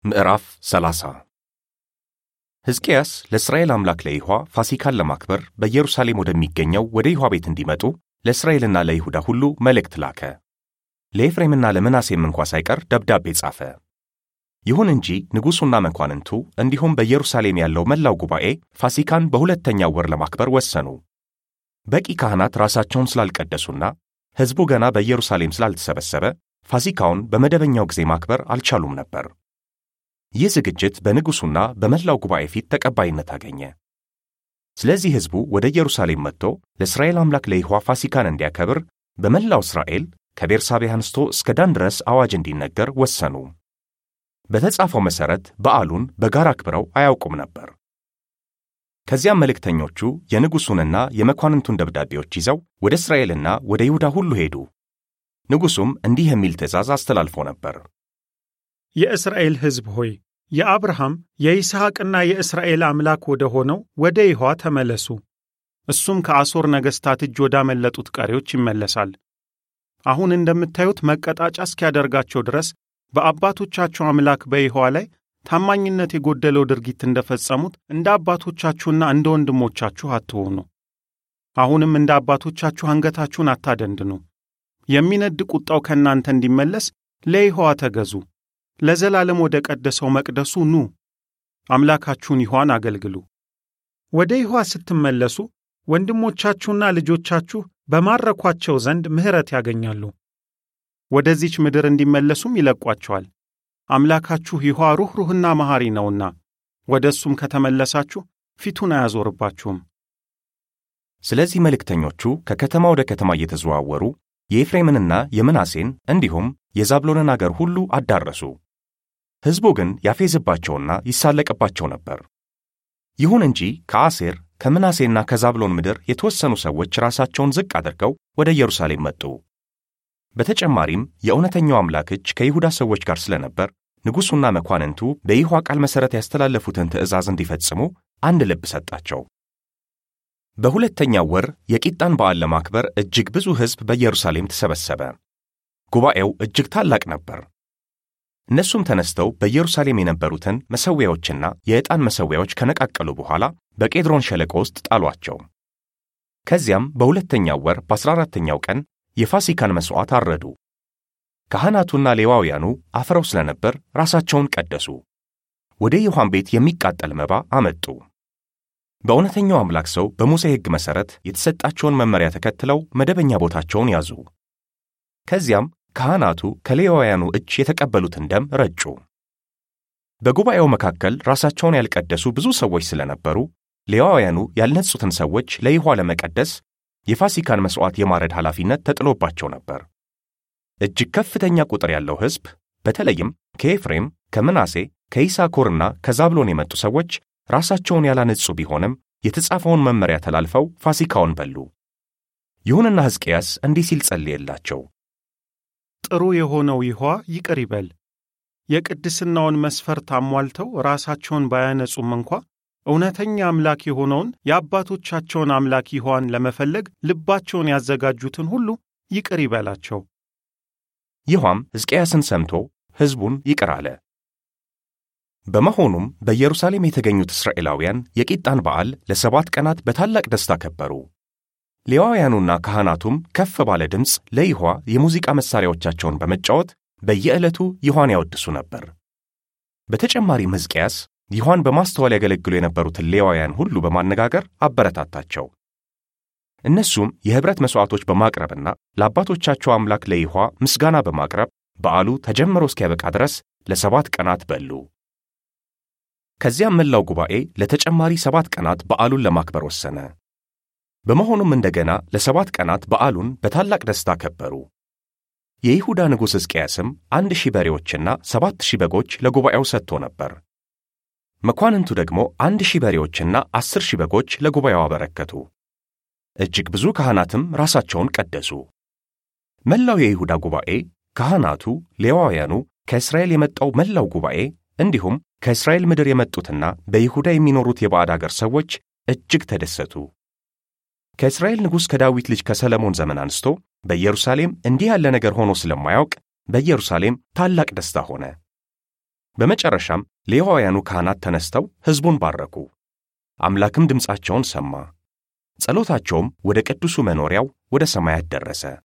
ምዕራፍ 30 ሕዝቅያስ ለእስራኤል አምላክ ለይሖዋ ፋሲካን ለማክበር በኢየሩሳሌም ወደሚገኘው ወደ ይሖዋ ቤት እንዲመጡ ለእስራኤልና ለይሁዳ ሁሉ መልእክት ላከ። ለኤፍሬምና ለምናሴም እንኳ ሳይቀር ደብዳቤ ጻፈ። ይሁን እንጂ ንጉሡና መኳንንቱ እንዲሁም በኢየሩሳሌም ያለው መላው ጉባኤ ፋሲካን በሁለተኛው ወር ለማክበር ወሰኑ። በቂ ካህናት ራሳቸውን ስላልቀደሱና ሕዝቡ ገና በኢየሩሳሌም ስላልተሰበሰበ ፋሲካውን በመደበኛው ጊዜ ማክበር አልቻሉም ነበር። ይህ ዝግጅት በንጉሡና በመላው ጉባኤ ፊት ተቀባይነት አገኘ። ስለዚህ ሕዝቡ ወደ ኢየሩሳሌም መጥቶ ለእስራኤል አምላክ ለይሖዋ ፋሲካን እንዲያከብር በመላው እስራኤል ከቤርሳቤህ አንስቶ እስከ ዳን ድረስ አዋጅ እንዲነገር ወሰኑ። በተጻፈው መሠረት በዓሉን በጋራ አክብረው አያውቁም ነበር። ከዚያም መልእክተኞቹ የንጉሡንና የመኳንንቱን ደብዳቤዎች ይዘው ወደ እስራኤልና ወደ ይሁዳ ሁሉ ሄዱ። ንጉሡም እንዲህ የሚል ትእዛዝ አስተላልፎ ነበር። የእስራኤል ሕዝብ ሆይ የአብርሃም የይስሐቅና የእስራኤል አምላክ ወደ ሆነው ወደ ይሖዋ ተመለሱ። እሱም ከአሦር ነገሥታት እጅ ወዳመለጡት ቀሪዎች ይመለሳል። አሁን እንደምታዩት መቀጣጫ እስኪያደርጋቸው ድረስ በአባቶቻችሁ አምላክ በይሖዋ ላይ ታማኝነት የጎደለው ድርጊት እንደፈጸሙት እንደ አባቶቻችሁና እንደ ወንድሞቻችሁ አትሆኑ። አሁንም እንደ አባቶቻችሁ አንገታችሁን አታደንድኑ። የሚነድ ቁጣው ከእናንተ እንዲመለስ ለይሖዋ ተገዙ። ለዘላለም ወደ ቀደሰው መቅደሱ ኑ፣ አምላካችሁን ይሖዋን አገልግሉ። ወደ ይሖዋ ስትመለሱ ወንድሞቻችሁና ልጆቻችሁ በማረኳቸው ዘንድ ምሕረት ያገኛሉ። ወደዚች ምድር እንዲመለሱም ይለቋቸዋል። አምላካችሁ ይሖዋ ሩኅሩህና መሐሪ ነውና ወደ እሱም ከተመለሳችሁ ፊቱን አያዞርባችሁም። ስለዚህ መልእክተኞቹ ከከተማ ወደ ከተማ እየተዘዋወሩ የኤፍሬምንና የምናሴን እንዲሁም የዛብሎንን አገር ሁሉ አዳረሱ። ሕዝቡ ግን ያፌዝባቸውና ይሳለቅባቸው ነበር። ይሁን እንጂ ከአሴር ከምናሴና ከዛብሎን ምድር የተወሰኑ ሰዎች ራሳቸውን ዝቅ አድርገው ወደ ኢየሩሳሌም መጡ። በተጨማሪም የእውነተኛው አምላክ እጅ ከይሁዳ ሰዎች ጋር ስለነበር ንጉሡና መኳንንቱ በይሖዋ ቃል መሠረት ያስተላለፉትን ትእዛዝ እንዲፈጽሙ አንድ ልብ ሰጣቸው። በሁለተኛው ወር የቂጣን በዓል ለማክበር እጅግ ብዙ ሕዝብ በኢየሩሳሌም ተሰበሰበ። ጉባኤው እጅግ ታላቅ ነበር። እነሱም ተነስተው በኢየሩሳሌም የነበሩትን መሠዊያዎችና የዕጣን መሠዊያዎች ከነቃቀሉ በኋላ በቄድሮን ሸለቆ ውስጥ ጣሏቸው። ከዚያም በሁለተኛው ወር በአሥራ አራተኛው ቀን የፋሲካን መሥዋዕት አረዱ። ካህናቱና ሌዋውያኑ አፍረው ስለነበር ራሳቸውን ቀደሱ። ወደ ይሖዋም ቤት የሚቃጠል መባ አመጡ። በእውነተኛው አምላክ ሰው በሙሴ ሕግ መሠረት የተሰጣቸውን መመሪያ ተከትለው መደበኛ ቦታቸውን ያዙ። ከዚያም ካህናቱ ከሌዋውያኑ እጅ የተቀበሉትን ደም ረጩ። በጉባኤው መካከል ራሳቸውን ያልቀደሱ ብዙ ሰዎች ስለነበሩ ሌዋውያኑ ያልነጹትን ሰዎች ለይሖዋ ለመቀደስ የፋሲካን መሥዋዕት የማረድ ኃላፊነት ተጥሎባቸው ነበር። እጅግ ከፍተኛ ቁጥር ያለው ሕዝብ በተለይም ከኤፍሬም፣ ከምናሴ፣ ከይሳኮርና ከዛብሎን የመጡ ሰዎች ራሳቸውን ያላነጹ ቢሆንም የተጻፈውን መመሪያ ተላልፈው ፋሲካውን በሉ። ይሁንና ሕዝቅያስ እንዲህ ሲል ጸልየላቸው። ጥሩ የሆነው ይሖዋ ይቅር ይበል። የቅድስናውን መስፈርት አሟልተው ራሳቸውን ባያነጹም እንኳ እውነተኛ አምላክ የሆነውን የአባቶቻቸውን አምላክ ይሖዋን ለመፈለግ ልባቸውን ያዘጋጁትን ሁሉ ይቅር ይበላቸው። ይሖዋም ሕዝቅያስን ሰምቶ ሕዝቡን ይቅር አለ። በመሆኑም በኢየሩሳሌም የተገኙት እስራኤላውያን የቂጣን በዓል ለሰባት ቀናት በታላቅ ደስታ ከበሩ። ሌዋውያኑና ካህናቱም ከፍ ባለ ድምፅ ለይሖዋ የሙዚቃ መሣሪያዎቻቸውን በመጫወት በየዕለቱ ይሖዋን ያወድሱ ነበር። በተጨማሪም ሕዝቅያስ ይሖዋን በማስተዋል ያገለግሉ የነበሩትን ሌዋውያን ሁሉ በማነጋገር አበረታታቸው። እነሱም የኅብረት መሥዋዕቶች በማቅረብና ለአባቶቻቸው አምላክ ለይሖዋ ምስጋና በማቅረብ በዓሉ ተጀምሮ እስኪያበቃ ድረስ ለሰባት ቀናት በሉ። ከዚያም መላው ጉባኤ ለተጨማሪ ሰባት ቀናት በዓሉን ለማክበር ወሰነ። በመሆኑም እንደገና ለሰባት ቀናት በዓሉን በታላቅ ደስታ ከበሩ። የይሁዳ ንጉሥ ሕዝቅያስም አንድ ሺህ በሬዎችና ሰባት ሺህ በጎች ለጉባኤው ሰጥቶ ነበር። መኳንንቱ ደግሞ አንድ ሺህ በሬዎችና አስር ሺህ በጎች ለጉባኤው አበረከቱ። እጅግ ብዙ ካህናትም ራሳቸውን ቀደሱ። መላው የይሁዳ ጉባኤ፣ ካህናቱ፣ ሌዋውያኑ፣ ከእስራኤል የመጣው መላው ጉባኤ እንዲሁም ከእስራኤል ምድር የመጡትና በይሁዳ የሚኖሩት የባዕድ አገር ሰዎች እጅግ ተደሰቱ። ከእስራኤል ንጉሥ ከዳዊት ልጅ ከሰለሞን ዘመን አንስቶ በኢየሩሳሌም እንዲህ ያለ ነገር ሆኖ ስለማያውቅ በኢየሩሳሌም ታላቅ ደስታ ሆነ። በመጨረሻም ሌዋውያኑ ካህናት ተነስተው ሕዝቡን ባረኩ። አምላክም ድምፃቸውን ሰማ። ጸሎታቸውም ወደ ቅዱሱ መኖሪያው ወደ ሰማያት ደረሰ።